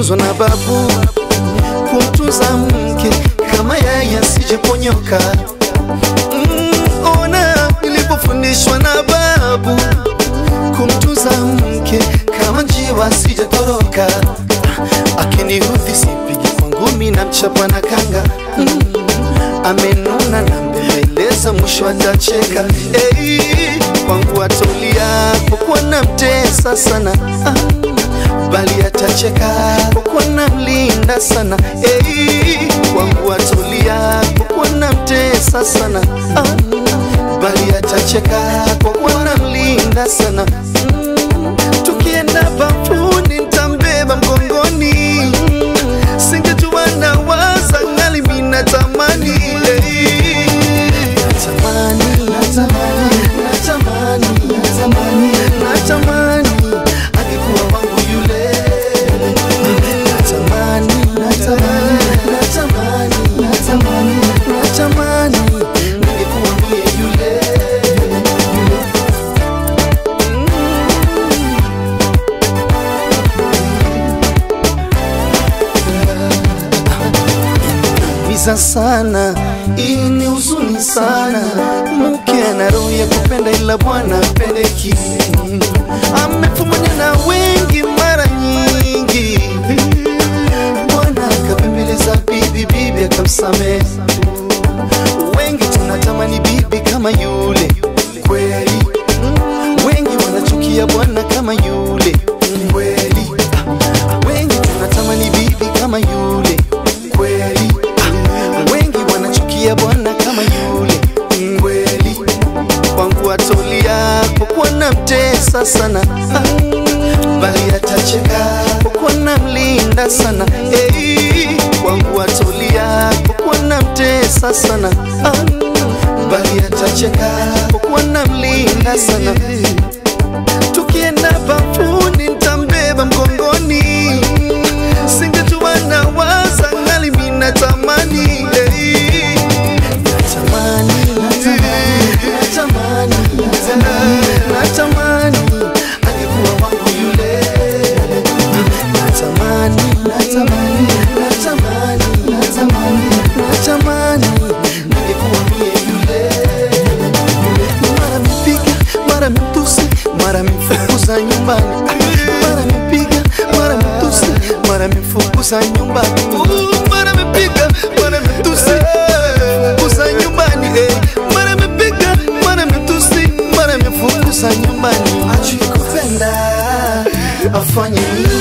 nilifunzwa na babu kumtunza mke kama yeye asijeponyoka. Mm, ona nilipofundishwa na babu kumtunza mke kama njiwa asijatoroka. Akiniudhi sipigi kwa ngumi na mchapa na kanga mm, amenuna na mbembeleza mwisho atacheka. Hey, kwangu atolia kwa kuwa namtesa sana ah, bali atacheka kwa kuwa namlinda sana. Hey, kwangu atolia kwa kuwa namtesa sana ah, bali atacheka kwa kuwa namlinda sana mm, tukienda bafuni nitambeba mgongoni singejua nawaza ngali mina tamani hey. natamani natamani natamani natamani natamani angekuwa wangu yule natamani natamani natamani natamani natamani ningekuwa mie yule miza sana, hii ni huzuni sana. Mke ana roho ya kupenda, ila bwana pendeki, amefumania na wengi mara nyingi. Bwana akapembeleza bibi, bibi akamsamehe. Wengi tunatamani bibi kama yule kweli, wengi wanachukia bwana kama yule kweli, wengi tunatamani bibi kama yule kweli, wengi wanachukia bwana kama yule kweli. Kwangu atolia kwa kuwa namtesa sana ah, bali atacheka kwa kuwa namlinda sana hey, kwangu atolia kwa kuwa namtesa sana ah, bali atacheka kwa kuwa namlinda sana tukienda bafuni nitambeba mgongoni singejua nawaza ngali mina tamani hey. natamani natamani natamani natamani angekuwa wangu yule natamani natamani natamani natamani natamani ningekuwa mie yule mara mipiga mara mitusi mara mifukuza nyumbani mara mipiga mara mitusi mara mifukuza nyumbani Uh, mara mipiga mara mitusi mifukuza nyumbani eh. mara mipiga mara mitusi mara mifukuza nyumbani ajui kupenda afanye nini